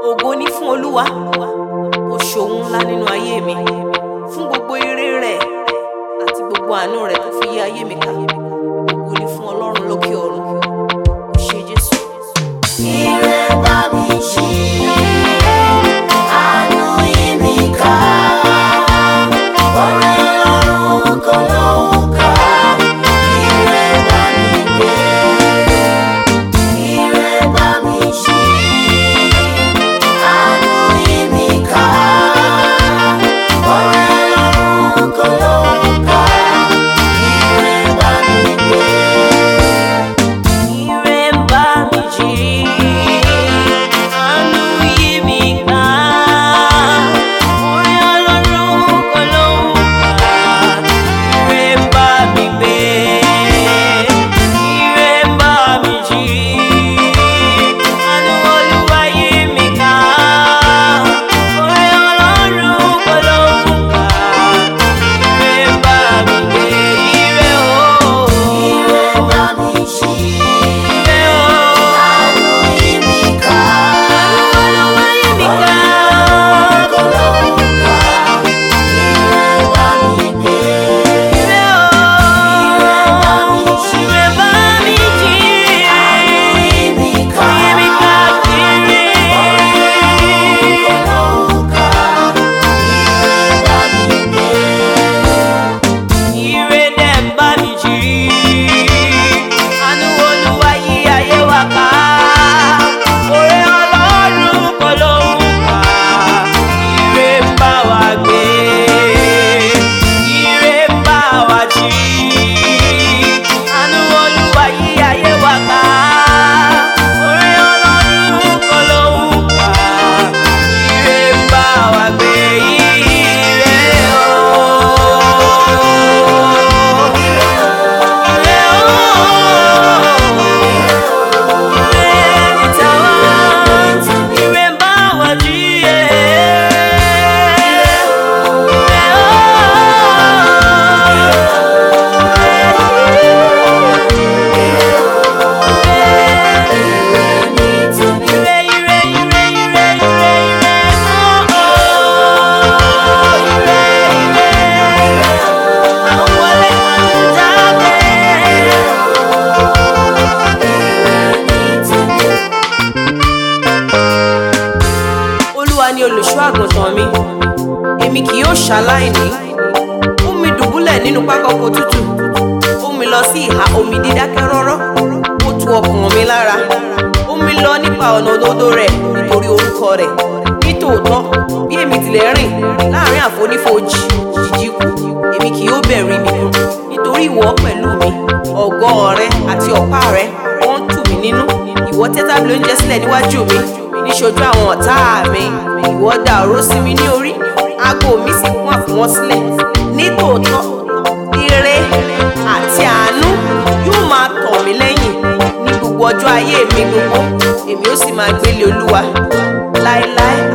ògo ní fún olúwa ó ṣòun ńlá nínú ayé mi fún gbogbo ire rẹ̀ àti gbogbo àánú rẹ̀ tó fi yí ayé mi ká ògo ní fún ọlọ́run lókè ọ̀run ó ṣé jésù. Ire bá mi ṣí, àánú yí mi ká. Oore Ọlọ́run kò lóǹkà. Ire bá mi gbé, ire bá mi ṣí, àánú yí mi ká. Oore Ọlọ́run kò lóǹkà. Ire bá mi gbé. Ire ń bá mi jí, àánú yí mi ká. Orí Ọlọ́run kò lóǹkà. Ire ń bá mi gbé, ire ń bá mi jí, àánú Olúwa yí mi ká. Orí Ọlọ́run kò lóǹkà. Ire ń bá mi gbé, ire o. Ire bá mi ṣí, Ire o. àánú yí mi ká. Olúwa yí mi ká. Kò lóǹkà. Ire bá mi gbé, Ire o. Ire bá mi jí. yí mi ká. Yí mi káàkiri. Kò lóǹkà. Ire bá mi gbé, Ire dẹ̀ ń bá mi jí. Àánú Olúwa yí ayé wa ká. Oore Ọlọ́run kò lóǹkà. Ire ń bá wa gbé. Ire ń bá wa jí. Àánú Olúwa yí ayé wa ká. Oore Ọlọ́run kò lóǹkà. Ire ń bá wa gbé. Ire o. olúwa ni olùṣọ́ àgùntàn mi èmi kì yóò ṣaláìní ó mi dùbúlẹ̀ nínú pákọ́kọ́ tútù ó mi lọ sí ìhà omi dídákẹ́ rọ́rọ́ ó tu ọkàn mi lára ó mi lọ nípa ọ̀nà òdodo rẹ̀ nítorí orúkọ rẹ̀ nítòótọ́ bí èmi tilẹ̀ rìn láàrin àfonífojì jìjì kú èmi kì yóò bẹ̀rù ibi kan nítorí ìwọ pẹ̀lú mi ọ̀gọ́ rẹ àti ọ̀pá rẹ wọ́n ń tù mí nínú ìwọ tẹ́ tábìlì oúnjẹ sílẹ̀ níwájú mi níṣojú àwọn ọ̀tá mi ìwọ dà òró sí mi ní orí aago mi sì kún àfọwọ́n sílẹ̀ nítòótọ́ ire àti àánú yóò máa tọ̀ mí lẹ́yìn ní gbogbo ọjọ́ ayé mi gbogbo èmi ó sì máa gbélé olúwa láéláé